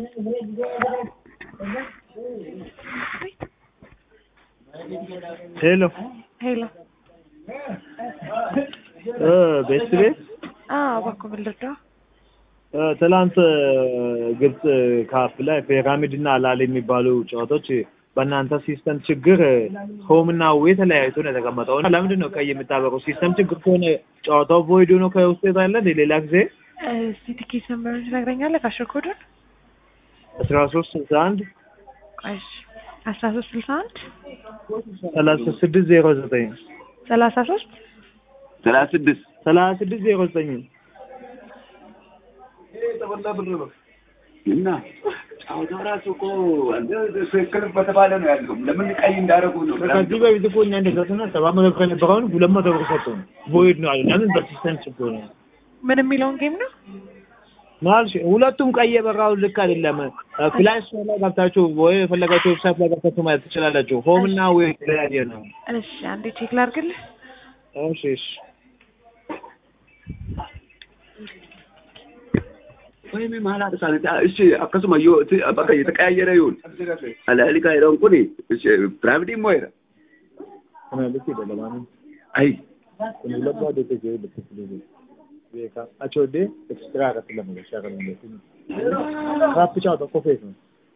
ሄሎ ሄሎ እ ቤት ቤት አዎ እባክዎ ምን ልርዳው? እ ትላንት ግብጽ ካፕ ላይ ፒራሚድ እና አላል የሚባሉ ጨዋታዎች በእናንተ ሲስተም ችግር ሆም እና ዌ ተለያይቶ ነው የተቀመጠው። እና ለምንድን ነው ቀይ የምታበረው? ሲስተም ችግር ከሆነ ጨዋታው ቮይድ ሆኖ ከውስጥ ያለ እንደ ሌላ ጊዜ እስቲ ትኬት ነምበሩን ትነግረኛለህ? ካሽር ኮዱን አስራ ሶስት ስልሳ አንድ ቆይ እሺ አስራ ሶስት ስልሳ አንድ ሰላሳ ስድስት ዜሮ ዘጠኝ ሰላሳ ሶስት ሰላሳ ስድስት ሰላሳ ስድስት ዜሮ ዘጠኝ እና ጨዋታው ራሱ እኮ አንተ ትክክል በተባለ ነው ያለው። ለምን ቀይ እንዳደረጉ ነው። ከዚህ በፊት እኮ እኛ እንደሰጡና ሰባት መቶ ብር የነበረውን ሁለት መቶ ብር ሰጡ። ቮይድ ነው አሉ። ለምን በሲስተም ችግር ነው ምን የሚለውን ጌም ነው? ማልሽ ሁለቱም ቀይ የበራው ልክ አይደለም። ፕላይ ስቶር ላይ ገብታችሁ ወይ የፈለጋችሁ ዌብሳይት ላይ ገብታችሁ ማየት ትችላላችሁ። ሆም እና ዌ የተለያየ ነው። እሺ አንዴ ቼክ ላድርግልህ። እሺ እሺ ወይም ማላት ሳለ እሺ akkasuma yoo bakka የተቀያየረ ይሁን አላሊካ ይረውን ኩኒ እሺ ፕራይቬት ሞይራ kana liki da lamani አይ kun labba da take yi da take yi be ka a chode extra ka tilla mu sha kan da kun ka fi cha da kofe ne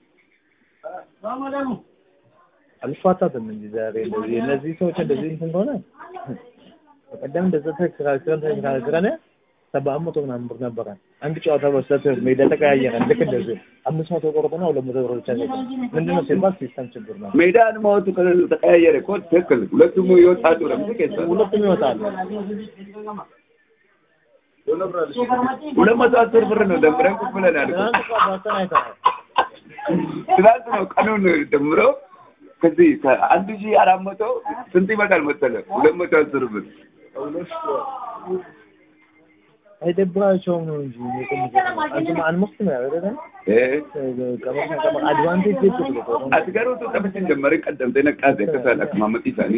አልፋታትም እንጂ ዛሬ እንደዚህ እነዚህ ሰዎች እንደዚህ እንትን ከሆነ በቀደም እንደዛ ተከራክረን ተከራክረን ሰባት መቶ ምናምን ብር ነበረ። አንድ ጨዋታ በስተት ሜዳ ተቀያየረ። ልክ እንደዚህ አምስት መቶ ቆርጦና ሁለት መቶ ብር ብቻ ሰጠ። ምንድን ነው ሲባል ሲስተም ችግር ነው። ሜዳን ማወቱ ተቀያየረ እኮ ትክክል። ሁለቱም ይወጣሉ። ለምን ከዛ ሁለቱም ይወጣሉ። ሁለት መቶ አስር ብር ነው ደምረን ቁጭ ብለናል እኮ። ትናንት እኮ አባተን አይተናል። ትናንት ነው ቀኑን ደምረው ከዚህ ከአንድ ሺህ አራት መቶ ስንት ይመጣል መሰለህ? ሁለት መቶ አስር ብር አይደብራቸውም ነው እንጂ አንተማ አንሞክትም ያደረገ እ ቀመር ቀመር አድቫንቴጅ ይጥሉ ነው አስገሩቱ ጠብችን ጀመረ ቀደም ተነቃዘ ከሳለ ከማመጥ ይሳኒ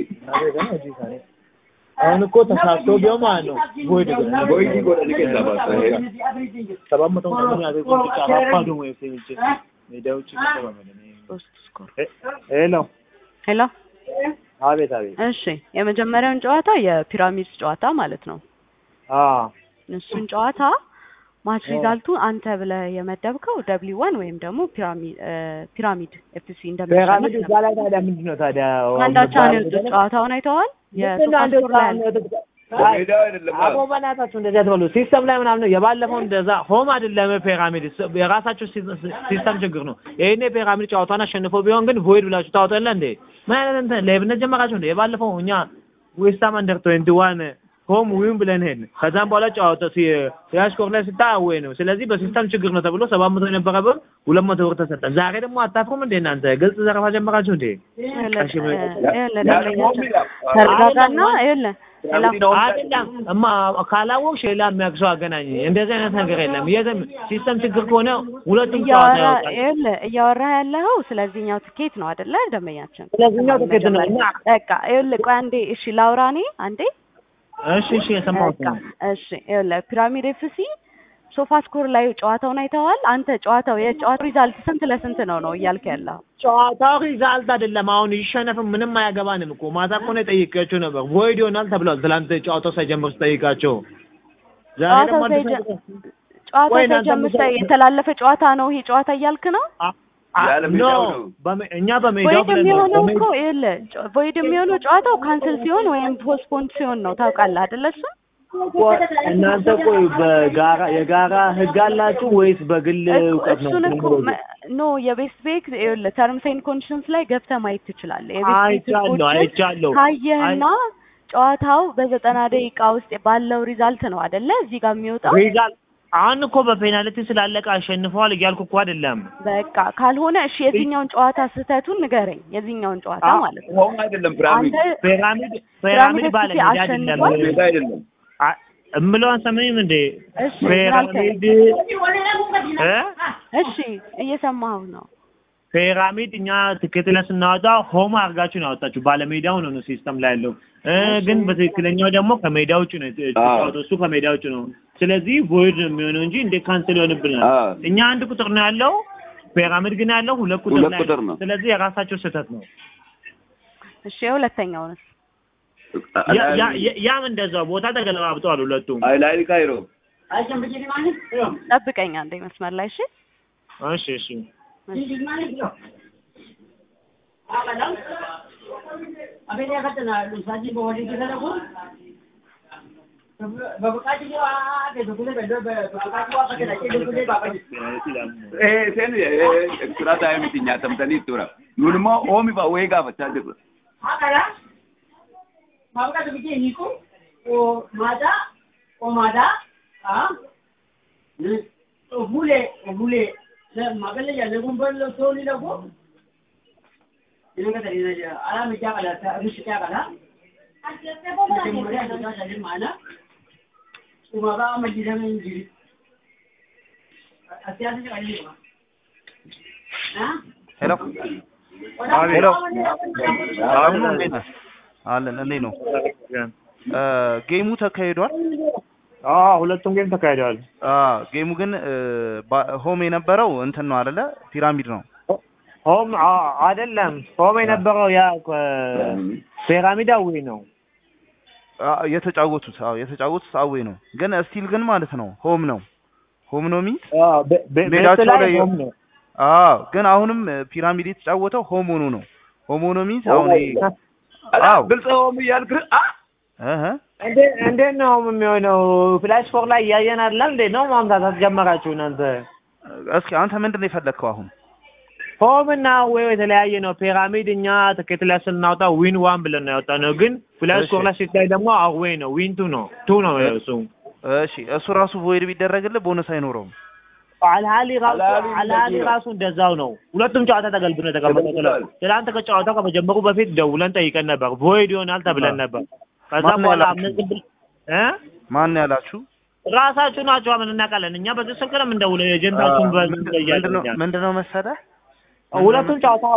አሁን እኮ ተሳስቶ ቢሆን ማለት ነው ቮይድ ቦይ ጎዳ ሊከዛ ባሰ ሰባት መቶ ምናምን ያደርጉ ብቻ አባዶ ወይ ሰሚቼ ሜዳዎች ሶስት ስኮር ሄሎ ሄሎ አቤት አቤት እሺ የመጀመሪያውን ጨዋታ የፒራሚድ ጨዋታ ማለት ነው አ እሱን ጨዋታ ማች ሪዛልቱ አንተ ብለህ የመደብከው ደብሊው ዋን ወይም ደግሞ ፒራሚድ ፒራሚድ ኤፍሲ ፒራሚድ እንደሚሸነፍ እዛ ላይ ታዲያ ምንድን ነው ታዲያ አንዳቻ ነው የወጡት ጨዋታውን አይተዋል የሶፋስኮር ላይ አለ ሜዳው አይደለም አቦ በእናታችሁ እንደዚህ አትበሉ። ሲስተም ላይ ምናምን ነው የባለፈው እንደዛ ሆም አይደለም ፒራሚድ የራሳችሁ ሲስተም ችግር ነው። ይሄኔ ፒራሚድ ጨዋታውን አሸንፎ ቢሆን ግን ቮይድ ብላችሁ ታወጣለ እንዴ? ምን አይነት እንትን ሌብነት ጀመራችሁ እንዴ? የባለፈው እኛ ዌስታም አንደር ትዌንቲ ዋን ሆም ዊን ብለን ሄድን። ከዛም በኋላ ጨዋታ ሲያስኮር ላይ ስታወይ ነው። ስለዚህ በሲስተም ችግር ነው ተብሎ ሰባት መቶ የነበረ ብር ሁለት መቶ ብር ተሰጠ። ዛሬ ደግሞ አታፍሩም እንዴ እናንተ? ግልጽ ዘረፋ ጀመራችሁ እንዴ? ተረጋጋና ይኸውልህ አይደለም እማ ካላወቅሽ ሌላ የሚያግሰው አገናኝ። እንደዚህ አይነት ነገር የለም። የትም ሲስተም ችግር ከሆነ ሁለቱም ጨዋታ እያወራ ያወጣል። ይኸውልህ እያወራህ ያለኸው ስለዚህኛው ትኬት ነው አይደለ ደንበኛችን ስለዚህኛው ትኬት ነው እና በቃ ይኸውልህ ቆይ አንዴ እሺ ላውራ እኔ አንዴ እሺ እሺ የሰማሁት በቃ ነው። እሺ ይኸውልህ ፒራሚድ ኤፍሲ ሶፋ ስኮር ላይ ጨዋታውን አይተዋል አንተ ጨዋታው የጨዋታው ሪዛልት ስንት ለስንት ነው ነው እያልክ ያለው ጨዋታው ሪዛልት አይደለም። አሁን ይሸነፍም ምንም አያገባንም እኮ ማታ እኮ ነው የጠየቃቸው ነበር። ቮይድ ይሆናል ተብሏል። ትላንት ጨዋታው ሳይጀምር ስጠይቃቸው ዛሬ ጨዋታው ደግሞ አዲስ ሳይጀ- ነገር- ጨዋታው ወይ እናንተ ሳይጀምር ምሳ- የተላለፈ ጨዋታ ነው ይሄ ጨዋታ እያልክ ነው አ- አ- ያለ ኖ ሜዳው ነው። በሜ- እኛ በሜዳው ቮይድ ብለን ነው የሚሆነው በሜ- እኮ ይኸውልህ ጨ- ቮይድ የሚሆነው ጨዋታው ካንስል ሲሆን ወይም ፖስትፖንድ ሲሆን ነው ታውቃለህ አይደለ እሱ እናንተ ቆይ በጋራ የጋራ ህግ አላችሁ ወይስ በግል እውቀት ነው? እሱን እኮ መ- ኖ የቤስት ቤክ ይኸውልህ ተርምስ ኤንድ ኮንዲሽንስ ላይ ገብተህ ማየት ትችላለህ። የቤስት ቤክ አይቻለሁ ህጎችን አይቻለሁ። ካየህና ጨዋታው በዘጠና ደቂቃ ውስጥ ባለው ሪዛልት ነው አይደለ እዚህ ጋር የሚወጣው። ሪዛልት አሁን እኮ በፔናልቲ ስላለቀ አሸንፈዋል እያልኩ እኮ አይደለም። በቃ ካልሆነ እሺ የዚህኛውን ጨዋታ ስህተቱን ንገረኝ። የዚህኛውን ጨዋታ አ- ማለት ነው ሆም አይደለም ፒራሚድ አንተ ፒራሚድ ፒራሚድ ፒራሚድ ኤፍሲ ባለ ሜዳ አይደለም። አሸንፏል? ሜዳ አይደለም አ- እምለውን ሰማኝም እንዴ እሺ ምን አልከኝ? ፒራሚድ እ እሺ እየሰማሁ ነው። ፒራሚድ እኛ ትኬት ላይ ስናወጣ ሆም አድርጋችሁ ነው ያወጣችሁ። ባለሜዳው ነው ነው ሲስተም ላይ ያለው እ ግን በትክክለኛው ደግሞ ከሜዳ ውጭ ነው የተጫወተው። እሱ ከሜዳ ውጭ ነው። ስለዚህ ቮይድ ነው የሚሆነው እንጂ እንዴት ካንስል ይሆንብናል? አዎ። እኛ አንድ ቁጥር ነው ያለው ፒራሚድ ግን ያለው ሁለት ቁጥር ሁለት ላይ ቁጥር ነው። ስለዚህ የራሳቸው ስህተት ነው። እሺ የሁለተኛውንስ ያ- ያ- ያ- ያም እንደዛው ቦታ ተገለባብጠዋል ሁለቱም። አይ ላይ ካይሮ ጠብቀኝ አንዴ መስመር ላይ እሺ እሺ እሺ Eh, sen eh sura ta miti nyaatamtanii tura. Nuun immoo oomi ba wayii gaafachaa jirra. ሄሎ ሄሎ አሁን እንዴት ነህ? አለን እንዴት ነው? እ ጌሙ ተካሂዷል። አዎ ሁለቱም ጌም ተካሂደዋል። አ ጌሙ ግን እ ባ- ሆም የነበረው እንትን ነው አይደለ? ፒራሚድ ነው። ሆም አ- አይደለም ሆም የነበረው ያ እ፣ ፒራሚዳዊ ነው። አ የተጫወቱት አዎ የተጫወቱት አዌ ነው። ግን ስቲል ግን ማለት ነው ሆም ነው ሆም ነው ሚት አዎ፣ በ- በ- ሜዳቸው ቤት ላይ ላይ- ሆም ነው። አዎ ግን አሁንም እ ፒራሚድ የተጫወተው ሆም ሆኖ ነው። ሆም ሆኖ ሚት አሁን ይሄ አዎ ግልጽ ኦሚ እያልክ አ እህ እንዴ- እንዴት ነው የሚሆነው? ፍላሽ ፎር ላይ እያየን አይደለም እንዴ? ነው ማምጣት ጀመራችሁ እናንተ። እስኪ አንተ ምንድን ነው የፈለግከው አሁን? ሆም እና ወይ የተለያየ ነው። ፒራሚድ እኛ ትኬት ላይ ስናወጣ ዊን ዋን ብለን ነው ያወጣነው፣ ግን ፍላሽ እሺ። ፎር ላይ ሲታይ ደግሞ አዌ ነው ዊን ቱ ነው ቱ ነው እሱ እሺ እሱ ራሱ ቮይድ ቢደረግልህ ቦነስ አይኖረውም። አልሃሊ ራሱ አልሃሊ አልሃሊ እንደዚህ ነው። ራሱ እንደዛው ነው። ሁለቱም ጨዋታ ተገልብኖ የተቀመጠው ተገልብጧል። ትናንት ከጨዋታው ከመጀመሩ በፊት ደውለን ጠይቀን ነበር። ቮይድ ይሆናል ተብለን ነበር። ከዛ ማን በኋላ ያላችሁ? አምስት ብል እ ማን ያላችሁ? ራሳችሁ ናችሁ ምን እናውቃለን። እኛ በዚህ ስልክ ነው የምንደውለው። ኤጀንታችሁን በዚህ ምንድነው እያለን ምንድነው መሰለህ ሁለቱም ጨዋታ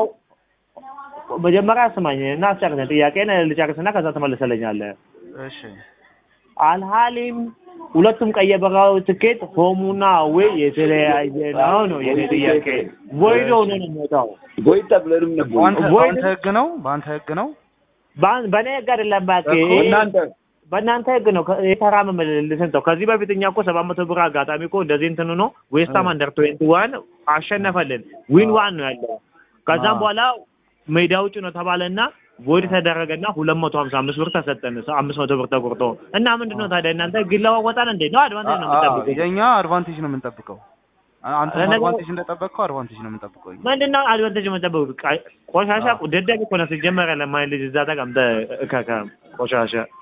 መጀመሪያ ስማኝ እና አስጨርሰን ጥያቄን ልጨርስና ከዛ ትመልሰለኛለህ። እሺ አልሃሊም ሁለቱም ቀይ የበራው ትኬት ሆሙና ወይ የተለያየ ነው ነው የኔ ጥያቄ። ቮይድ ሆኖ ነው የሚወጣው። ቦይ ተብለንም ነበር። በአንተ ቮይድ- በአንተ ህግ ነው በአንተ ህግ ነው በአን- በእኔ ህግ አይደለም እባክህ፣ እኮ እናንተ በእናንተ ህግ ነው። ከ- የተራመመ ልስን ተው። ከዚህ በፊት እኛ እኮ ሰባት መቶ ብር አጋጣሚ እኮ እንደዚህ እንትን ሆኖ ዌስትሃም አንደር ትዌንቲ ዋን አሸነፈልን። ዊን ዋን ነው ያለው። ከዛም አዎ። በኋላ ሜዳ ውጭ ነው ተባለና ቮይድ ተደረገና ሁለት መቶ ሀምሳ አምስት ብር ተሰጠን። ሰ- አምስት መቶ ብር ተቆርጦ እና ምንድን ነው ታዲያ እናንተ ህግ ይለዋወጣል እንዴ? ነው አድቫንቴጅ ነው አ- አ- የምጠብቁት? የኛ አድቫንቴጅ ነው የምንጠብቀው አንተ ለነገሩ- አድቫንቴጅ እንደጠበቅከው አድቫንቴጅ ነው የምንጠብቀው እኛ። ምንድን ነው አድቫንቴጅ የምጠብቁት? ቃ- ቆሻሻ አዎ። ደደብ እኮ ነው ሲጀመር ያለ ማይ ልጅ እዛ ተቀምጠህ እከከ ቆሻሻ